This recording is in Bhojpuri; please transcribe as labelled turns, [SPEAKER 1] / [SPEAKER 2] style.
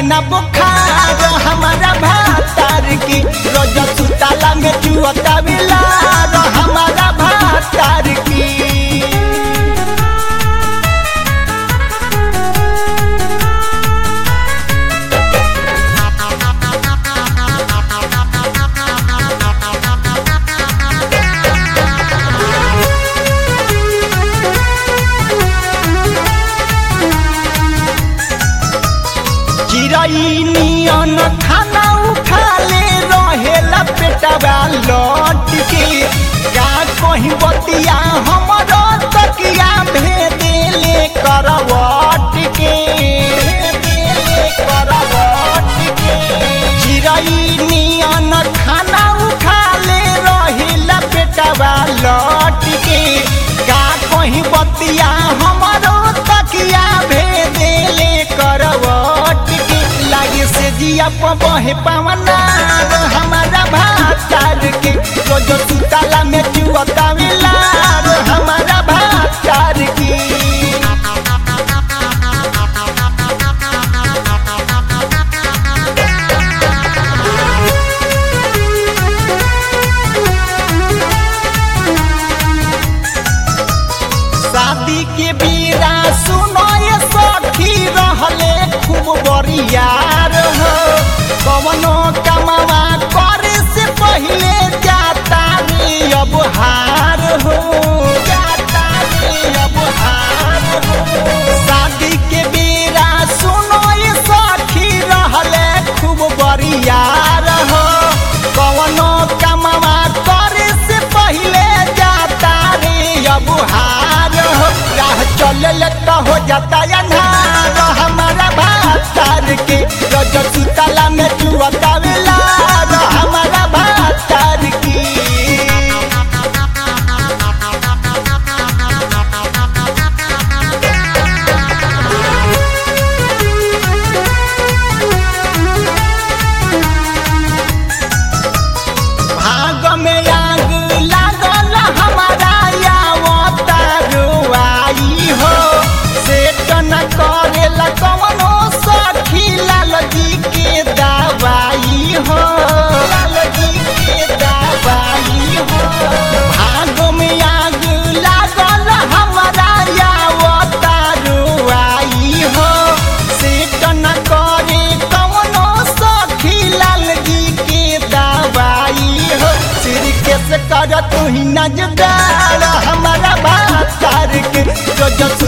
[SPEAKER 1] ना बुखार हमारा भातार की रोज सुताला में चुअता बिलार हमारा भातार की चिड़ई नियन खाना उठा ले रहेला पेटवा लौट के का कहीं बतिया हमरो तकिया भेदेले करवट के भेदेले करवट के चिड़ई नियन खाना उठा ले रहेला पेटवा लौट के का कहीं बतिया हमरो तकिया भेदेले करवट के लागे से जिया बहे पवना हमारा भातार के रोज सुताला में चुअता मिलार हमारा भातार की शादी के बीरा सुनो ये सखी रहले खूब बरियार हो कवनो कमावा करे से पहले जाता रे अब हार हो जाता रे अब हार हो शादी के बीरा सुनो ये सखी रहले खूब बरियार हो कवनो कमावा करे से पहले जाता रे अब हार हो राह चलल तो हो जाता अन्हार हमारा भातार के रोज सुतला में चुअता बेलार हमारा भातार की भाग में आग लागल हमारा यावता रुआई हो सेट न करेला कवनो सखी लाल जी के दवाई हो लाल जी के दवाई हो भाग में आग लागल हमारा यावता रुआई हो सेट न करे कवनो सखी लाल जी के दवाई हो सिर के से कर तू ही नजदार हमारा भातार के जो जो